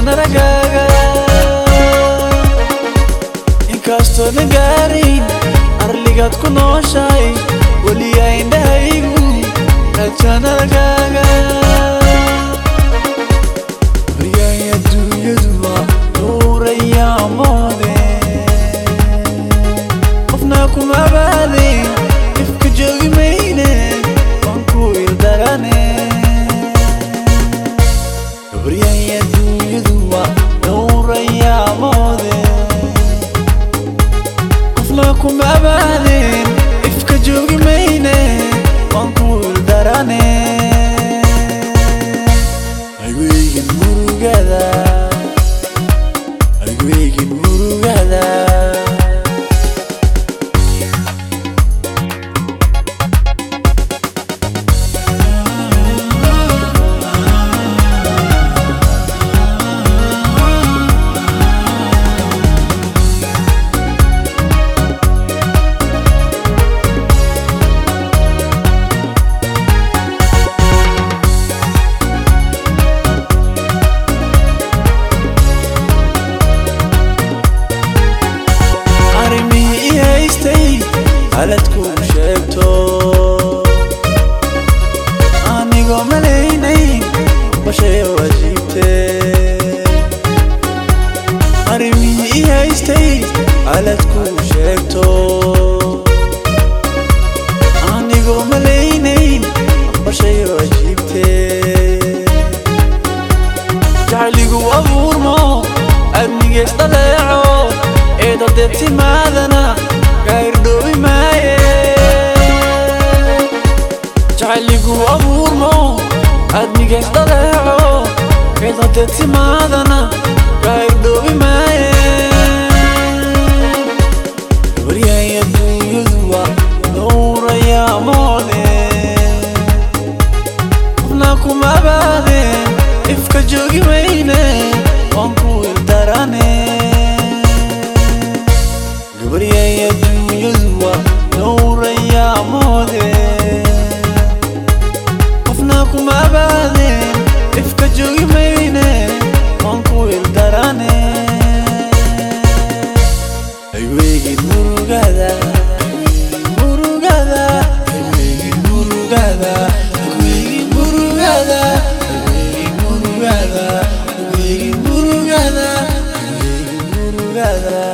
rajanaragaaga inkastoo na gaarin arligaad ku nooshahay weliya indhahaygu rajanaragaaga baryay adduunyadu waa nuurayaa moode qofna kuma abaadin ifka joogi mayne waan ku ildarane baryay adduunyadu waa nuurayaa moode qofna kuma abaadin ifka joogi mayne waan ku ildarane ayweygin murugada ayweygin murugada arrimihii i haystay halad kuu sheegto anigoo malaynayn bashay wajiibte arrimihii i haystay halad kuu sheegto anigoo malaynayn bashay wajiibte jacligu abuurmo adnigees dhaleeco eedade timaadana gairdhoobi maaye jacligu abuurmo adnigees dhaleeco eedade timaadana gairdhoobi maaye waryay adduunyadu waa nuurayaa moode qofna kuma abaadeen ifka joogi mayne waan ku ildarane gabaryay adduunyadu waa nuurayaa moode qofna kuma abaadeen ifka joogi mayne waan ku ildarane ayweygin murugada murugada ayweygin murugada ayweygin murugada ayweygin murugada ayweygin murugada ayweygin murugada